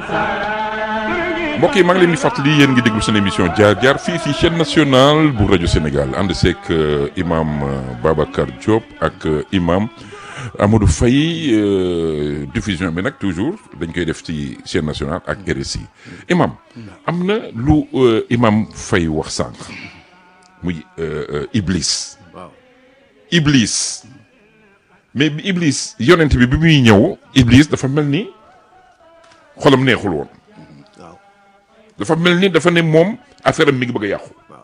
mbokk yi maa ngi leen di fàttali yéen ngi déglu seen émission jaar jaar fii si chaîne nationale bu rajo Sénégal ànd seeg imam Babacar Diop ak imam Amadou Faye diffusion bi nag toujours dañ koy def ci chaîne nationale ak RSI imam am na lu imam Faye wax sànq muy Iblis. waaw Iblis mais bi Iblis yonent bi bi muy ñëw Iblis dafa mel ni xolam neexul woon. waaw dafa mel ni dafa ne moom affaire am mi ngi bëgg a yàqu. waaw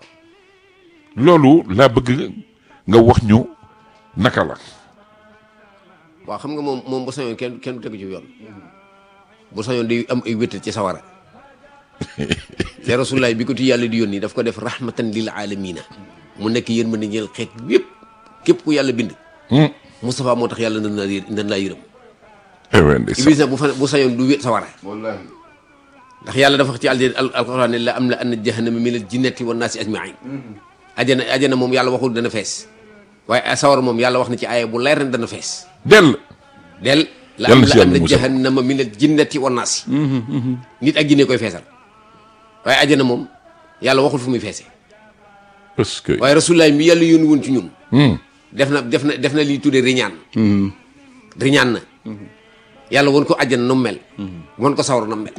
loolu laa bëgg nga wax ñu naka la. waaw xam nga moom moom bu sañoon kenn kenn du tegu ci yoon bu sañoon di am ay wéttal ci sawara te rasulaay bi ko ti yàlla di yónni daf ko def rahmatan lil alamina mu nekk yéen mën a ñeel xeet yépp képp ku yàlla bind Moustapha moo tax yàlla nan laa yë- nan laa yërëm eh ndeysaan Iblis nag bu fa bu sañoon du wét sawara wallahi ndax yàlla dafa wax ci alje al alquran ne la am la anna jahannama min al jinnati wan naasi ajmain ajana ajana moom yàlla waxul dana fees waaye sawara moom yàlla wax na ci aaya bu leer ne dana fees dell. del la Yàlla am na si la yàlla anna musal. jahannama min al jinnati wan naasi nit ak jinne koy feesal waaye ajana moom yàlla waxul fu muy feese parce que. waaye rasulullaay mi yàlla yónni woon ci ñun Hmm. def na def na def na li tuddee riñaan riñaan na yàlla won ko àjjana nu mu mel won ko sawar nu mu mel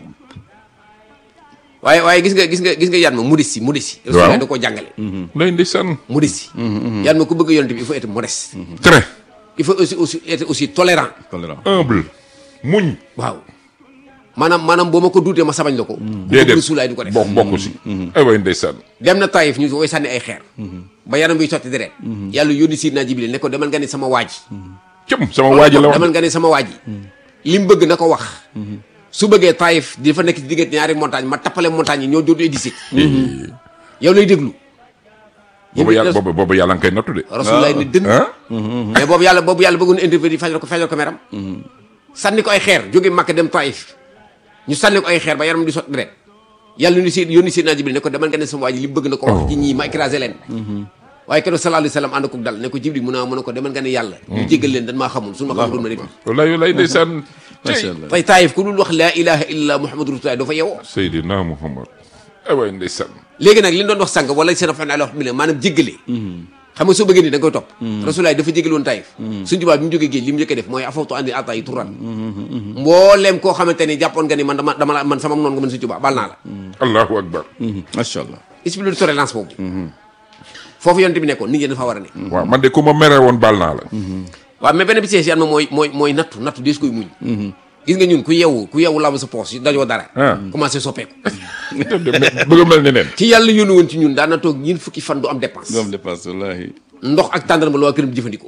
waaye waaye gis nga gis nga gis nga yaat ma modestie modestie rasulullaay da koo jàngale lay ndeysaan. modestie yaat ma ku bëgg a yonent bi il faut être modeste très il faut aussi aussi être aussi tolérant tolérant humble. muñ. waaw maanaam maanaam boo ma ko duutee ma sabañ la ko ku bëgg rasulullaay du ko def bokk bokk si. ay way ndeysaan. dem na Taïf ñu koy sànni ay xeer ba yaram biy sotti deret yàlla yónni Sidna Jibril ne ko demal nga ne sama waaj cëm sama waa ji la wax. demal nga ne sama waa ji li mu bëgg na ko wax su bëggee Taïf di fa nekk ci diggante ñaari montagne ma tappale montagne yi ñoo dootu édicé yow lay déglu boobu yàlla boobu boobu yàlla nga koy nattu de. Rasulullah ne dënn ah. mais boobu yàlla boobu yàlla bëggoon intervenir fajal ko fajal ko meram sànni ko ay xeer jóge Makka dem Taïf ñu sànni ko ay xeer ba yaram di sot deret yàlla yónni si yónni Seydina Jibril ne ko demal nga ne sama waa ji li mu bëgg na ko wax ci ñii ma écrasé leen waaye keroog sallallahu alayhi wa sallam ànd ko dal ne ko Jibril mu ne mu ne ko demal nga ne yàlla ñu jéggal leen dañ maa xamul suñu ma xamul ma def wallaay wallaay ndeysaan. macha tey allah tey Taïf ku dul wax laa ilaha illa muhammadu rasulullah doo fa yewoo Seydina Muhammad. ay way ndeysaan. léegi nag li ñu doon wax sànq wala seen afan ala wax mi maanaam jéggale xam nga soo bëggee ni da nga koy topp rasulaay dafa jégal woon Taïf suñu tubaab bi mu jógee géej li mu njëkk a def mooy afawtu andi ata yi turan mbooleem koo xamante ni jàppoon nga ni man dama dama la man sama noonu nga mën suñu tubaab baal naa la allahu akbar. macha allah expliqué de tolérance boobu foofu yonte bi nekkoon nit ñi dafa war a ne waaw man de ku ma mere woon baal naa la. waaw mais benn bi ci ma mooy mooy mooy nattu nattu dees koy muñ gis nga ñun ku yeewu ku yeewu laabu sa poos dajoo dara Ah. commencé soppeeku bëgg a mel ni neen. ci yàlla yónni woon ci ñun daan na toog ñin fukki fan du am dépense du am dépasse wallahi ndox ak tàndarma la waa këram di jëfandikoo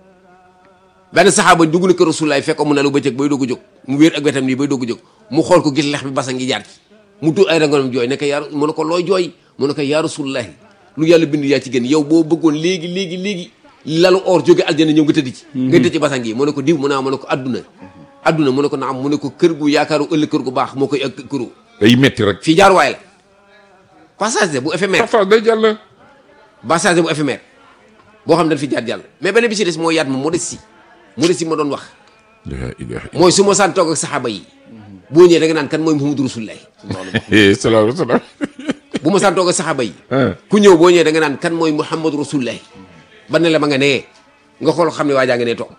benn saxaaba dugg na kër Rasulullaay fekk ko mu ne lu bëccëg bay doog a jóg mu wéer ak wetam nii bay doog a jóg mu xool ko gis lex bi basa ngi jaar ci mu tuur ay rangoonam jooy ne ko yaa mu ne ko looy jooy mu ne ko yaa Rasulullaay lu yàlla bind yaa ci gën yow boo bëggoon léegi léegi léegi lalu or jóge aljana ñëw nga tëdd ci nga tëdd ci basan gi mu ne ko diw mu ne mu ne ko adduna adduna mu ne ko naam mu ne ko kër gu yaakaaru ëllëg kër gu baax moo koy ak këru day metti rek. fii jaar waay la passage de bu éphémère parfois day jàll. passage bu éphémère boo xam ne dañ fi jaar jàll mais benn bi ci des mooy yaat ma modestie modestie ma doon wax la ilaha mooy su ma saan toog ak saxaaba yi boo ñëwee da nga naan kan mooy Muhammadu Rasulullah illallah. salaam salaam. bu ma saan toog ak saxaaba yi ah. ku ñëw boo ñëwee da nga naan kan mooy Muhammadu Rasulullah ba ne la ma nga nee nga xool xam ne waa jaa nga nee toog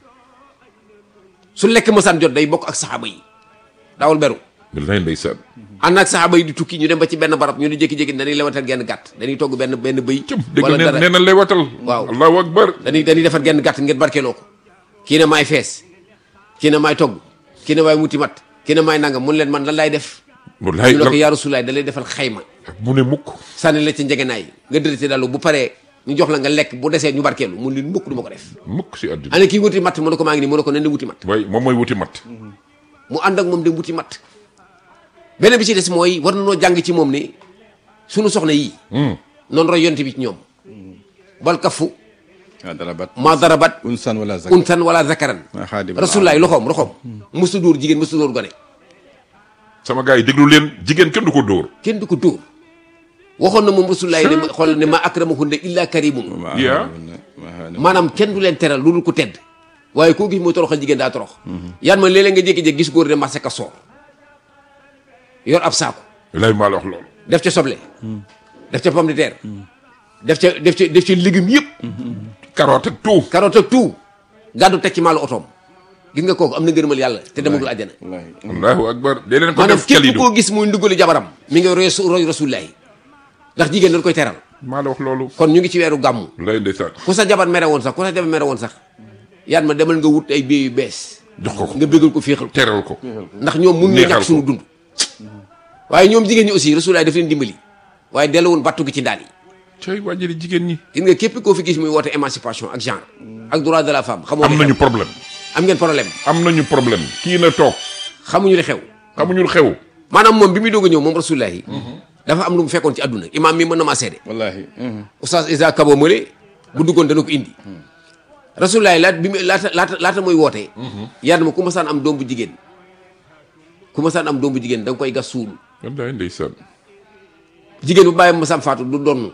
su lekk ma saan jot day bokk ak saxaaba yi daawul beru wallaay ndeysaan. ànd ak saxaaba yi di tukki ñu dem ba ci benn barab ñu di jékki-jékki dañuy lewatal genn gàtt dañuy togg benn benn bëy cëm dégg wala nee dara nee na lay watal. Waaw. allahu akbar. dañuy dañuy defar genn gàtt ngeen barkeeloo ko kii ne maay fees kii ne maay togg kii ne maay muti mat kii ne maay nangam mun leen man lan laay def wallaay ñu ne ko lan yaa Rasulaay da lay defal xayma mu ne mukk. sànni la ci njegenaay nga dërëte dalu bu paree ñu jox la nga lekk bu desee ñu barkeelu mun leen mukk du ma ko def mukk si àddina. ana kii wuti matt mu ne ko maa ngi nii mu ne ko nen di wuti matt waaye moom mooy wuti mat. mu ànd ak moom dem wuti matt beneen bi ci des mooy war na noo jàng ci moom ni sunu soxna yii noonu roy yonte bi ci ñoom bal kafu ah darabat ma darabat unsan wala zak untan wala zakaran ma xaadim rasulaay loxoom loxoom musu dóor jigéen musu dóor gone sama gars yi déglu leen jigéen kenn du ko dóor. kenn du ko dóor waxoon na moom rasulaay ne ma xool ne ma akramahunna illa karimun yaa maanaam kenn du leen teral lu dul ko tedd waaye koo gis muy toroxal jigéen daa torox yan ma léeg-léeg nga jékki-jékki gis góor ne marché ka soor yor ab saako lay maa la wax loolu def ca soble def ca pomme de terre def ca def ca def ca légumes yëpp carotte ak tout carotte ak tout gàddu teg ci maalu otoom gis nga kooku am na ngërëmal yàlla te demagul àjjana wallaahi allahu akbar dee leen ko maanaam def képp kalidu koo gis muy ndugali jabaram mi ngi roy roy rasulullahi ndax jigéen dañ koy teral maa la wax loolu kon ñu ngi ci weeru gàmmu lay ndeysaan ku sa jabar mere woon sax ku sa jabar mere woon sax yaat ma demal nga wut ay bie yu bees jox ko ko nga bëggal ko féexal ko teral ko ndax ñoom mun ñu Neexal ñàkk suñu dund waaye ñoom jigéen ñi aussi rasulullahi daf leen dimbali waaye delluwoon battu gi ci daal yi cay wàjjali jigéen ñi gis nga képp koo fi gis muy woote émancipation ak genre ak droit de la femme xamoo am li nañu xew problème am ngeen problème am nañu problème kii na toog xamuñu li xew xamuñu lu xew maanaam moom bi muy doog a ñëw moom rasulullahi dafa am lu mu fekkoon ci àdduna imaam mi mën na maa seede wallaahi oustaz Isa Kabo Mële bu duggoon dana ko indi rasulullahi laat bi mu laata laata laata muy wootee yar ma ku ma saan am doom bu jigéen ku ma saan am doom bu jigéen da nga koy gas suul wallaay ndeysaan jigéen bu bàyyi ma sam faatu du donn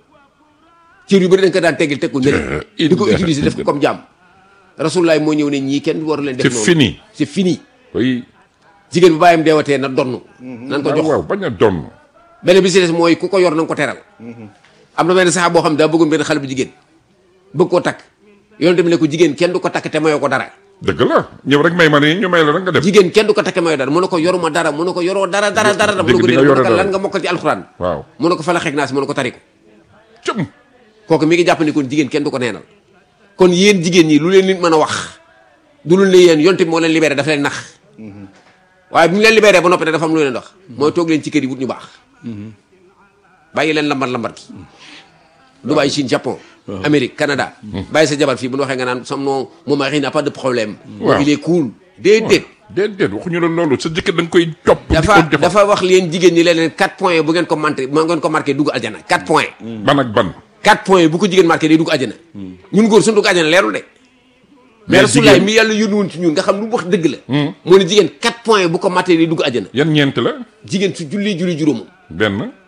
cër yu bëri dañ ko daan teggil teg ko nële di ko utiliser def ko comme jaam rasulullahi moo ñëw ne ñii kenn waru leen def c'est noonu fini c'est fini oui jigéen bu bàyyam deewatee na donn nan ko waaw jox waaw bañ a donn benn bi si des mooy ku ko yor na nga ko teral am na benn saxaab boo xam ne daa bëggoon benn xale bu jigéen bëgg koo takk yoon tamit ne ko jigéen kenn du ko takk te mayoo ko dara dëgg la ñëw rek may ma ne ñu may la rek nga def jigéen kenn du ko takk te mayoo dara mu ne ko yoruma dara mu ne ko yoroo dara dara dara mu ne ko dëgg di nga déedéet mu yore ne ko dara. lan nga mokkal ci alxuraan waaw mu ne ko fa la xeeg naa si mu ne ko tari ko cëm kooku mi ngi jàpp ni kon jigéen kenn du ko neenal kon yéen jigéen ñi lu leen nit mën a wax du lu ne yéen yonte bi moo leen libéré dafa leen nax waaye bi mu leen libéré ba noppi nag dafa am lu leen wax mooy toog leen ci kër yi wut ñu baax bàyyi leen lambar lambar ki Dubaï Chine Japon Amérique Canada bàyyi sa jabar fii bu ñu waxee nga naan sam non mon mari n'a pas de problème Waaw. il est cool déedéet déedéet waxuñu la loolu sa jëkkër da nga koy topp di ko dafa defal dafa wax leen jigéen ñi leen leen 4 points bu ngeen ko manqué bu ngeen ko marqué dugg aljana 4 points ban ak ban 4 points bu ko jigéen marqué day dugg àjjana ñun góor suñu dugg àjjana leerul de mais Mais rasulaay jigéen- mi yàlla yónni woon ci ñun nga xam lu mu wax dëgg la moo ne jigéen 4 points bu ko mattee day dugg àjjana yan ñeent la jigéen su julli julli juróomam benn